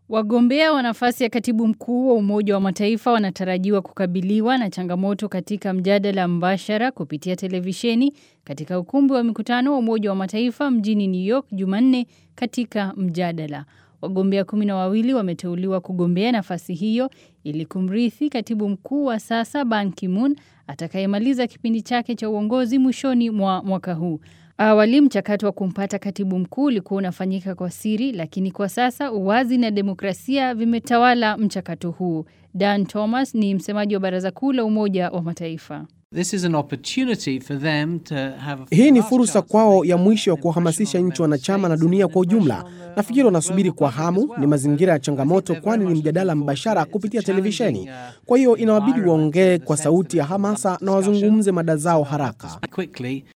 Wagombea wa nafasi ya katibu mkuu wa Umoja wa Mataifa wanatarajiwa kukabiliwa na changamoto katika mjadala mbashara kupitia televisheni katika ukumbi wa mikutano wa Umoja wa Mataifa mjini New York Jumanne katika mjadala. Wagombea kumi na wawili wameteuliwa kugombea nafasi hiyo ili kumrithi katibu mkuu wa sasa Ban Ki-moon atakayemaliza kipindi chake cha uongozi mwishoni mwa mwaka huu. Awali mchakato wa kumpata katibu mkuu ulikuwa unafanyika kwa siri, lakini kwa sasa uwazi na demokrasia vimetawala mchakato huu. Dan Thomas ni msemaji wa Baraza Kuu la Umoja wa Mataifa. This is an opportunity for them to have a Hii ni last fursa chance kwao to ya make mwisho ya an kuwahamasisha impression on nchi wanachama na member dunia states kwa and ujumla. impression on the Nafikiri wanasubiri kwa global hamu, public as ni well. mazingira ya I think changamoto, they're kwani very ni much mjadala looking forward to mbashara it. It's a kupitia challenging, televisheni. uh, Kwa hiyo inawabidi environment waongee in the kwa sense sauti that ya it's a hamasa public na wazungumze discussion. mada zao So, haraka. quickly